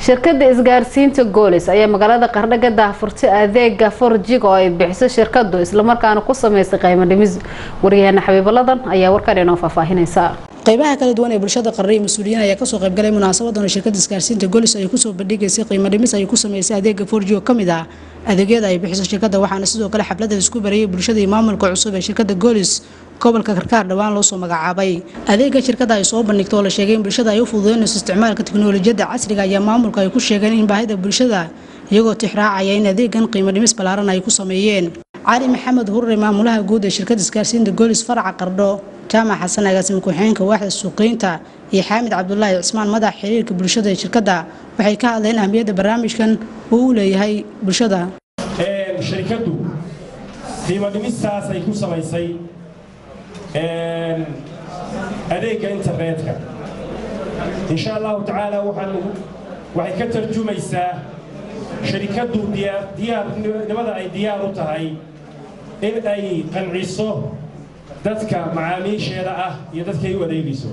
shirkada isgaarsiinta goolis ayaa magaalada qardho ka daahfurtay adeega forjig oo ay bixiso shirkadu islamarkaana ku sameysay qiimo dhimis waryaheena xabiibaladan ayaa warkan inoo faahfaahinaysa qaybaha kala duwan ee bulshada qarre iyo mas-uuliyiin ayaa kasoo qaybgalay munaasabadan oo shirkada isgaarsiinta golis ay kusoo bandhigaysay qiimo dhimis ay ku sameysay adeega forji oo kamid ah adeegyada ay bixiso shirkada waxaana sidoo kale xafladda isku barayay bulshada iyo maamulka cusub ee shirkada golis gobolka karkaar dhowaan loo soo magacaabay adeega shirkada ay soo bandhigto oo la sheegay in bulshada ay u fududeynayso isticmaalka tiknoolajiyadda casriga ayaa maamulka ay ku sheegeen in baahida bulshada iyagoo tixraacaya in adeegan qiimo dhimis ballaaran ay ku sameeyeen cali maxamed hurre maamulaha guud ee shirkada isgaarsiinta golis faraca qardho jaamac xasan agaasima ku-xigeenka waaxda suuqeynta iyo xaamid cabdulaahi cismaan madax xiriirka bulshada ee shirkadda waxay ka hadleen ahmiyadda barnaamijkan uu u leeyahay bulshada shirkaddu qiimo dhimistaas ay ku samaysay adeegga internetka insha allahu tacaala waxay ka tarjumaysaa shirikaddu diyaarnimada ay diyaar u tahay in ay qanciso dadka macaamiisheeda ah iyo dadkay u adeegayso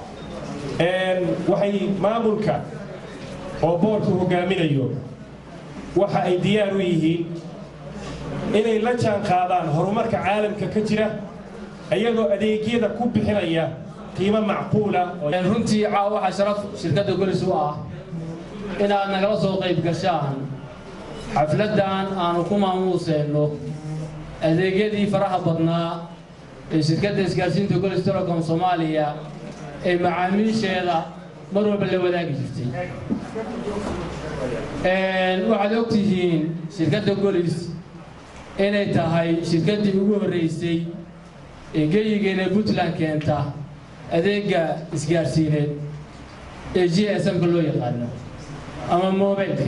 waxay maamulka oo boorku hogaaminayo waxa ay diyaar u yihiin inay la jaan qaadaan horumarka caalamka ka jira iyagoo adeegyada ku bixinaya qiimo macquula runtii caawa waxaa sharaf shirkadda golis u ah inaad nagala soo qayb gashaan xafladdan aanu ku maamuuseenno adeegyadii faraha badnaa ee shirkadda isgaarsiinta golis telecom soomaaliya ee macaamiisheeda mar walba la wadaagi jirtay waxaad og tihiin shirkadda golis inay tahay shirkaddii ugu horraysay ee geyigeena puntland keenta adeegga isgaarsiineed ee g s m-ka loo yaqaano ama mobilka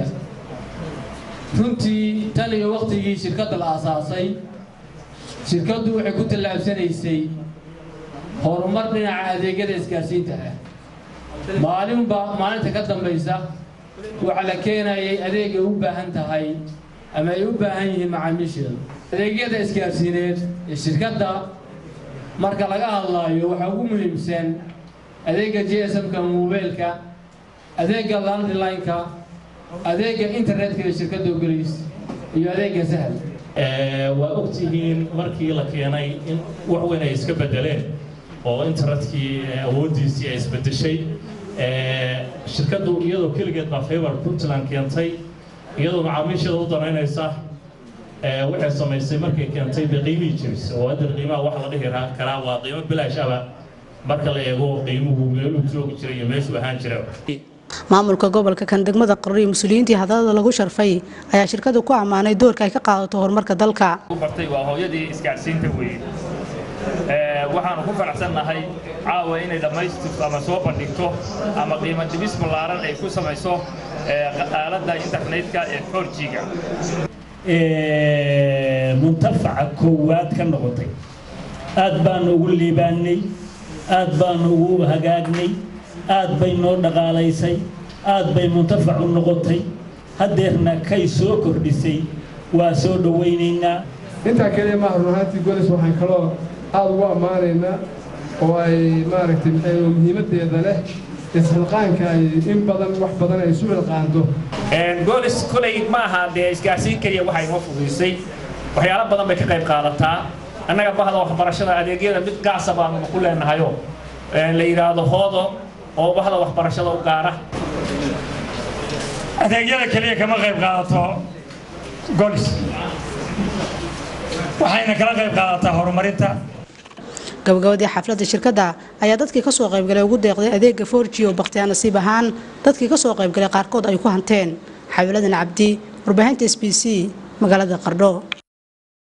runtii tan iyo wakhtigii shirkadda la aasaasay shirkaddu waxay ku tallaabsanaysay horumar dhinaca adeegyada isgaarsiinta ah maalinba maalinta ka dambaysa waxaa la keenayay adeegay u baahan tahay ama ay u baahan yihiin macaamiisheedu adeegyada isgaarsiineed ee shirkadda marka laga hadlaayo waxaa ugu muhiimsan adeegga g s m-ka mobilka adeegga landlineka adeegga internetka ee shirkadda ogolays iyo adeegga sahal waa ogtihiin markii la keenay in wax weyn ay iska bedeleen oo internetkii awooddiisii ay isbedeshay shirkaddu iyadoo keligeed baa favor puntland keentay iyadoo macaamiisheeda u danaynaysa waxay samaysay markay keentay bay qiimihii jiris oo hadda qiimaha wax la dhihi karaa waa qiimo bilaash aba marka la eego qiimuhu meeluu joogi jiray iyo meeshuu ahaan jira maamulka gobolka kan degmada qarri iyo mas-uuliyiintii hadalada lagu sharfay ayaa shirkadu ku ammaanay doorka ay ka qaadato horumarka dalka bartay waa hooyadii isgaarsiinta weeye waxaanu ku faraxsannahay caawa inay dhammaystirto ama soo bandhigto ama qiimo dhibis ballaaran ay ku samayso aaladda internetka ee forjiga muntafaca koowaad ka noqotay aad baanu ugu liibaannay aad baanu ugu hagaagnay aad bay noo dhaqaalaysay aad bay muntafac u noqotay haddeerna kay soo kordhisay waa soo dhowaynaynaa intaa keliya maaha run ahaantii golis waxaan kaloo aad ugu ammaanaynaa oo ay maaragtay maxay muhiimaddeeda leh isxilqaanka ay in badan wax badan ay isu xilqaanto goolis kolay ma aha dee isgaarsiin keliya waxay noo fuduysay waxyaalo badan bay ka qayb qaadataa annaga bahda waxbarashada adeegyada mid gaasa baanu ku leenahayo la yidhaahdo hoodo oo bahda waxbarashada u gaara adeegyada keliya kama qayb qaadato golis waxayna kala qayb qaadataa horumarinta gabagabadii xafladda shirkadda ayaa dadkii kasoo qaybgalay ugu deeqday adeega forji oo bakhtiyaa nasiib ahaan dadkii kasoo qaybgalay qaarkood ay ku hanteen xawiladan cabdi warbaahinta s b c magaalada qardho